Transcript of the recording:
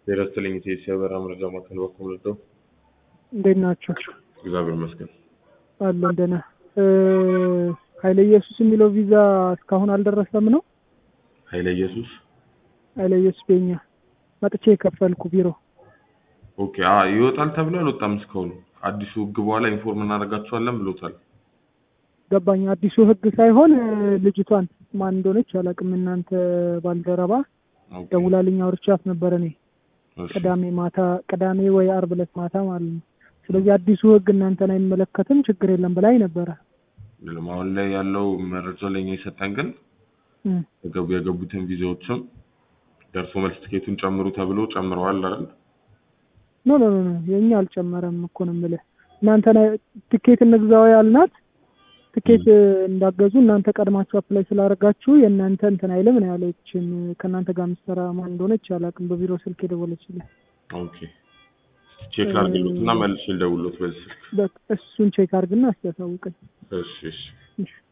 ጤና ይስጥልኝ ኢቴስ የበራ መረጃ ማዕከል በኩል ልደው እንዴት ናቸው? እግዚአብሔር ይመስገን። አለን ደህና። ኃይለ ኢየሱስ የሚለው ቪዛ እስካሁን አልደረሰም ነው? ኃይለ ኢየሱስ ኃይለ ኢየሱስ ቤኛ መጥቼ የከፈልኩ ቢሮ ኦኬ። አ ይወጣል ተብሎ አልወጣም እስካሁን። አዲሱ ህግ በኋላ ኢንፎርም እናደርጋቸዋለን ብሎታል። ገባኝ። አዲሱ ህግ ሳይሆን ልጅቷን ማን እንደሆነች አላውቅም። እናንተ ባልደረባ ኦኬ፣ ደውላልኝ አውርቻት ነበረ እኔ እሺ፣ ቅዳሜ ማታ ቅዳሜ ወይ አርብ ዕለት ማታ ማለት ነው። ስለዚህ አዲሱ ህግ እናንተን አይመለከትም ችግር የለም ብላኝ ነበረ። ምንም አሁን ላይ ያለው መረጃ ለኛ የሰጠን ግን እም፣ የገቡ የገቡትን ቪዛዎችም ደርሶ መልስ ትኬቱን ጨምሩ ተብሎ ጨምረዋል አይደል? ኖ ኖ ኖ ኖ የኛ አልጨመረም እኮ ነው የምልህ። እናንተን አይ- ትኬት እንግዛው ያልናት ትኬት እንዳገዙ እናንተ ቀድማችሁ አፕላይ ስላደረጋችሁ የእናንተ እንትን አይልም ነው ያለችን። ከእናንተ ጋር የምትሰራ ማን እንደሆነች አላውቅም። በቢሮ ስልክ የደወለችልኝ ኦኬ፣ ቼክ ላድርግሎት እና መልሼ ልደውልሎት በዚህ ስልክ። በቃ እሱን ቼክ አድርግና እስኪ ያሳውቀኝ። እሺ፣ እሺ። እሺ